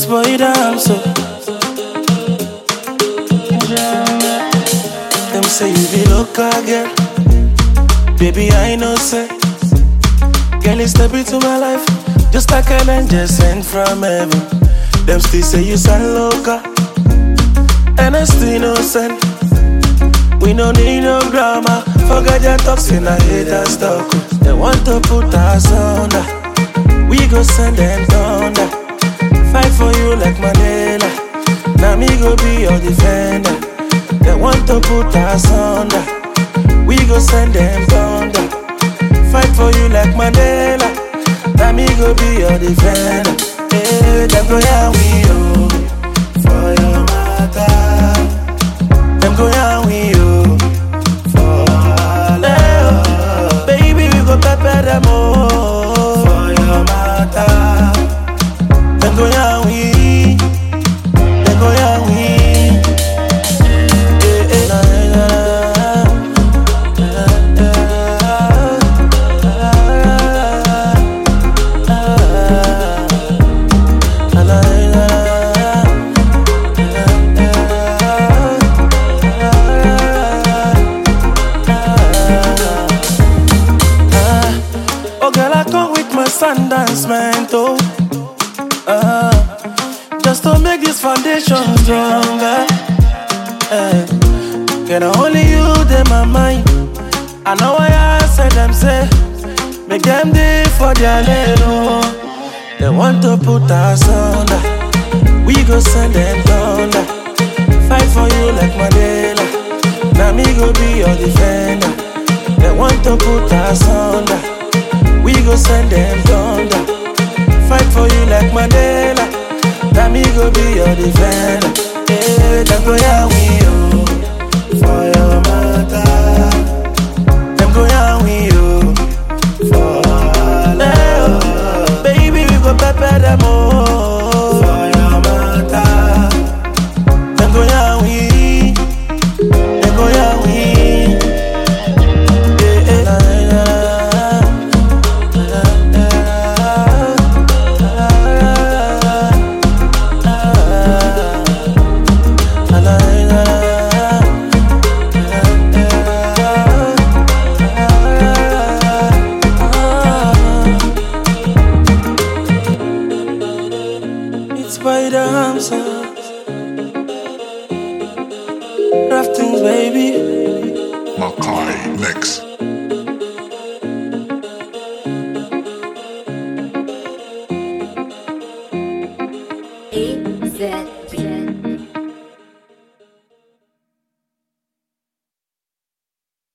boy down so. Them say you be local girl, baby I know say. Girl, you step into my life just like an angel sent from heaven. Them still say you sound local, and I still innocent. We no need no drama. Forget your talks and I hate that stuff. They want to put us under. We go send them thunder. Fight for you like Mandela. Now me go be your defender. They want to put us under. We go send them thunder. Fight for you like Mandela. Now me go be your defender. Hey, them go yeah we oh for your matter. Them go yeah we oh for love. Baby we go pepper them oh for your matter. Them go yeah we, them go yeah we. Eh, eh, na, na, na, na, na, Oh girl, I come with my Sundance man, oh. Uh, just to make this foundation stronger. Eh, Can only you in my mind. I know why I said them say, make them day for their little. They want to put us under. We go send them thunder. Fight for you like Mandela. Now me go be your defender. They want to put us under. We go send them thunder. Fight for you like Mandela. Now me go be your defender. Yeah, them go yeah we oh for your matter. Them go yeah we oh for love. Baby we go pepper them oh for your matter. Them go yeah we, them go yeah we. Yeah, yeah, na, na, na, na, na, na, It's by the hamsters. Raftings, baby. Makai Mix. A Z